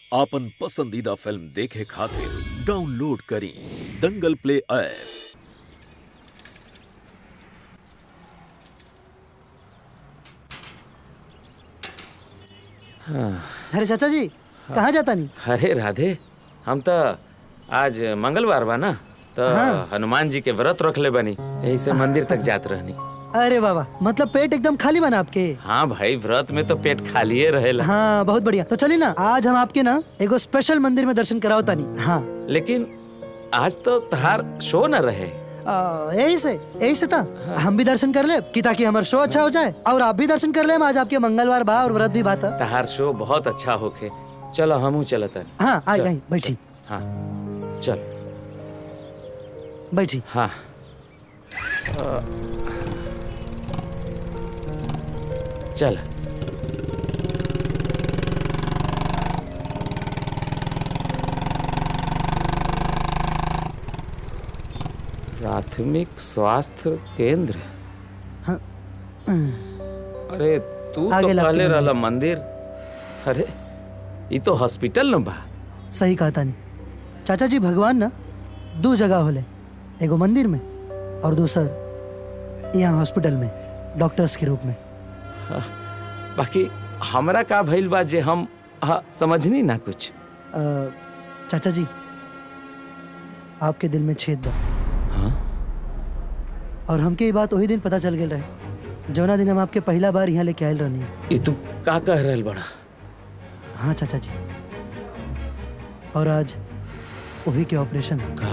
आपन पसंदीदा फिल्म देखे खातिर डाउनलोड करी दंगल प्ले ऐप अरे चाचा जी कहाँ जाता नहीं अरे राधे हम तो आज मंगलवार बा ना तो हनुमान जी के व्रत रख ले बनी यही से मंदिर तक जात रहनी अरे बाबा मतलब पेट एकदम खाली बना आपके हाँ भाई व्रत में तो पेट खाली रहेला हाँ बहुत बढ़िया तो चलिए ना आज हम आपके ना एगो स्पेशल मंदिर में दर्शन कराओ तानी हाँ लेकिन आज तो तहार शो न रहे आ, यही से यही से था हम भी दर्शन कर ले कि ताकि हमारा शो अच्छा हो जाए और आप भी दर्शन कर ले आज आपके मंगलवार बा और व्रत भी बा था तहार शो बहुत अच्छा होके चलो हमहू चलत हाँ आई चल, आई बैठी हाँ चल बैठी हाँ चल प्राथमिक स्वास्थ्य केंद्र हाँ। अरे तू तो आगे लग के कहले मंदिर। रहला मंदिर अरे ये तो हॉस्पिटल न बा सही कहा तानी चाचा जी भगवान ना दो जगह होले एगो मंदिर में और दूसर यहाँ हॉस्पिटल में डॉक्टर्स के रूप में बाकी हमरा का भइल बा जे हम हाँ, समझनी ना कुछ अ, चाचा जी आपके दिल में छेद बा हाँ? और हमके ये बात वही दिन पता चल गेल रहे जौना दिन हम आपके पहला बार यहाँ लेके आयल रहनी ये तू का कह रहल बड़ा हाँ चाचा जी और आज वही के ऑपरेशन का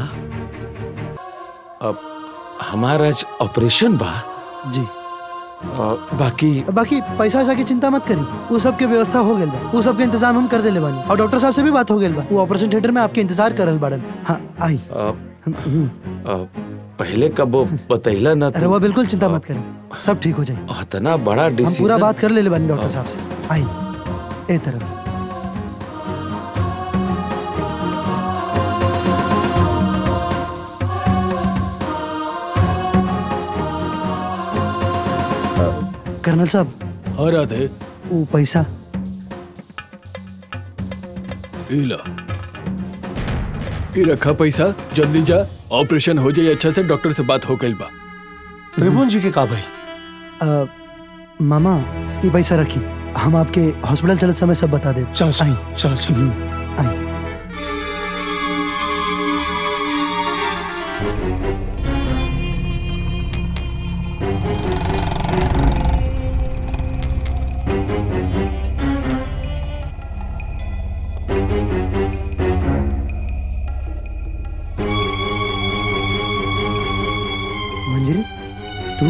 अब हमारा आज ऑपरेशन बा जी अ, बाकी बाकी पैसा वैसा की चिंता मत करी वो सब के व्यवस्था हो गेल बा वो सब के इंतजाम हम कर देले बानी और डॉक्टर साहब से भी बात हो गेल बा वो ऑपरेशन थिएटर में आपके इंतजार करल बाड़न हाँ आई अ, अ, पहले कब वो बतैला ना अरे वो बिल्कुल चिंता मत करी सब ठीक हो जाए इतना बड़ा हम पूरा डिसीजन बात कर ले बानी डॉक्टर साहब से आई ए तरफ कर्नल साहब हाँ राधे वो पैसा इला ये रखा पैसा जल्दी जा ऑपरेशन हो जाए अच्छा से डॉक्टर से बात हो गई बा त्रिभुवन जी के का भाई अ, मामा ये पैसा रखी हम आपके हॉस्पिटल चलत समय सब बता दे चलो चलो चलो चलो आई मंजरी तू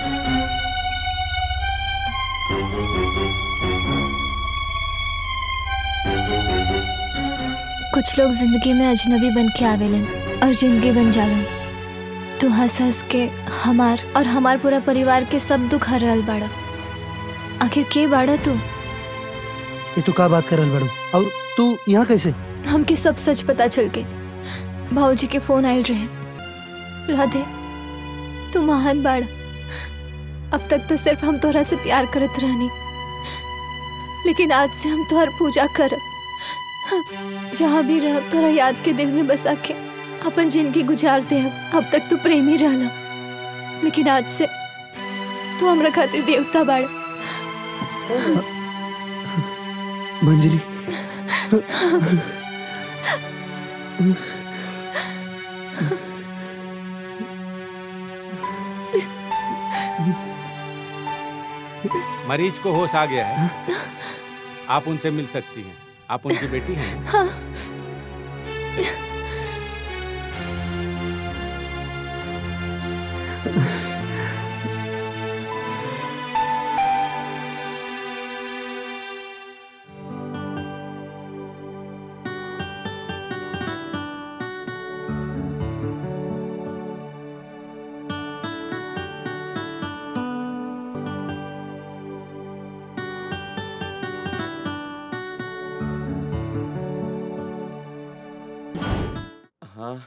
कुछ लोग जिंदगी में अजनबी बन के आवेलन और जिंदगी बन जालन तू हंस हंस के हमार और हमार पूरा परिवार के सब दुख हर रहल बाड़ा आखिर के बाड़ा तू ये तू का बात करल बड़ू और तू यहाँ कैसे हमके सब सच पता चल गए भाऊजी के फोन आयल रहे राधे तू महान बाड़ा अब तक तो सिर्फ हम तोरा से प्यार करत रहनी लेकिन आज से हम तोहर पूजा करब जहाँ भी रह तोरा याद के दिल में बसा के अपन जिंदगी गुजार दे अब तक तू प्रेमी रहला लेकिन आज से तू हमरा खातिर देवता बाड़ा मंजरी मरीज को होश आ गया है आप उनसे मिल सकती हैं आप उनकी बेटी हैं हाँ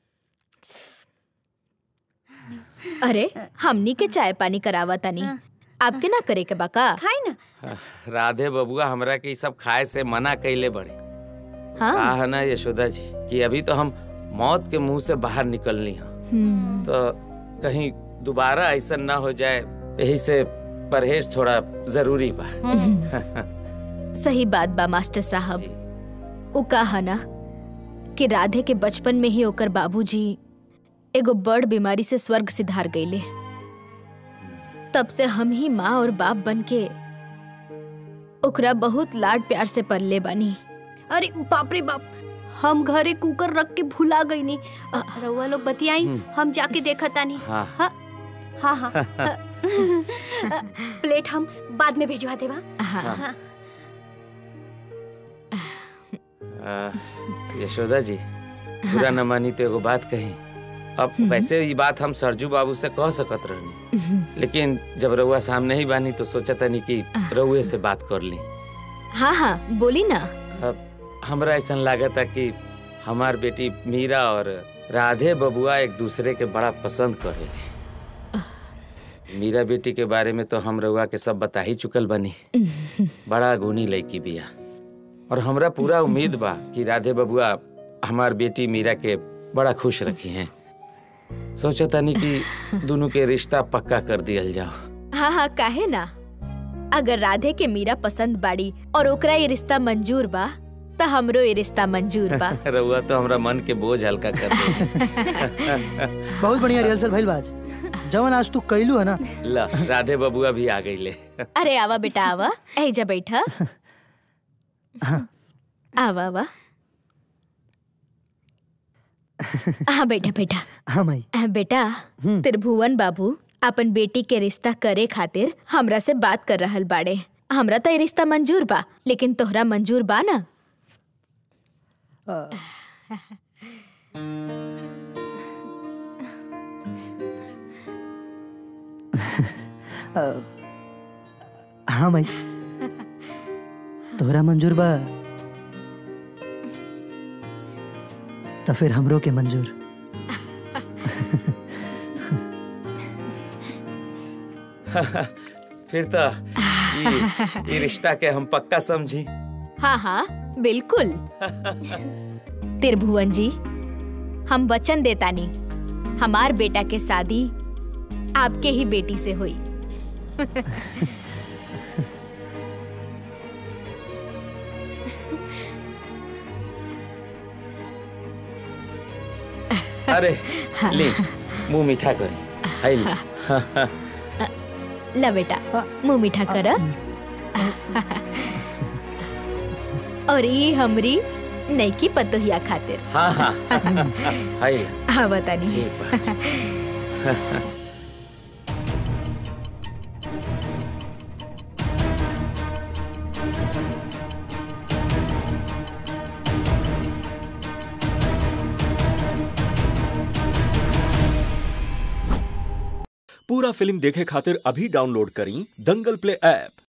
अरे हमनी के चाय पानी करावा तनी आपके ना करे के बाका खाई ना राधे बबुआ हमरा के ई सब खाए से मना कैले बड़े हाँ कहा है ना यशोदा जी कि अभी तो हम मौत के मुंह से बाहर निकलनी हैं हम्म, तो कहीं दोबारा ऐसा ना हो जाए यही से परहेज थोड़ा जरूरी बा सही बात बा मास्टर साहब वो कहा ना कि राधे के बचपन में ही ओकर बाबूजी एगो बड़ बीमारी से स्वर्ग सिधार गईले तब से हम ही माँ और बाप बन के ओकरा बहुत लाड प्यार से पलले बानी अरे बाप रे बाप हम घरे कुकर रख के भुला गई नी रउआ लोग बतियाई हम जाके देखा तानी हाँ हाँ हाँ हाँ प्लेट हम बाद में भिजवा देवा हाँ हाँ आ, यशोदा जी बुरा न मानी तो एगो बात कही अब वैसे ये बात हम सरजू बाबू से कह सकत रहनी लेकिन जब रउआ सामने ही बानी तो सोचा तनी कि रउए से बात कर ली हाँ हाँ बोली ना अब हमरा ऐसा लागता कि हमार बेटी मीरा और राधे बबुआ एक दूसरे के बड़ा पसंद करेले मीरा बेटी के बारे में तो हम रउआ के सब बता ही चुकल बनी बड़ा गुणी लड़की बिया और हमरा पूरा उम्मीद बा कि राधे बबुआ हमार बेटी मीरा के बड़ा खुश रखी हैं सोचा तनी कि दोनों के रिश्ता पक्का कर दियल जाओ हाँ हाँ काहे ना अगर राधे के मीरा पसंद बाड़ी और ओकरा ये रिश्ता मंजूर बा त हमरो ये रिश्ता मंजूर बा रउआ तो हमरा मन के बोझ हल्का कर दे बहुत बढ़िया रिहर्सल भइल बाज जवन आज तू कैलू है ना ला राधे बबुआ भी आ गई ले अरे आवा बेटा आवा ऐजा बैठा आवा आवा हाँ बेटा बेटा हाँ माई आ, बेटा त्रिभुवन बाबू अपन बेटी के रिश्ता करे खातिर हमरा से बात कर रहल बाड़े हमरा तो ये रिश्ता मंजूर बा लेकिन तोहरा मंजूर बा ना हाँ माई तोहरा मंजूर बा तो फिर हमरो के मंजूर फिर तो ये, ये रिश्ता के हम पक्का समझी हाँ हाँ बिल्कुल त्रिभुवन जी हम वचन देतानी हमार बेटा के शादी आपके ही बेटी से हुई अरे ले मुंह मीठा करी आई ले ला बेटा मुंह मीठा कर और ये हमरी नईकी पतोहिया खातिर हाँ हाँ आई ले हाँ बतानी ठीक बा पूरा फिल्म देखे खातिर अभी डाउनलोड करी दंगल प्ले ऐप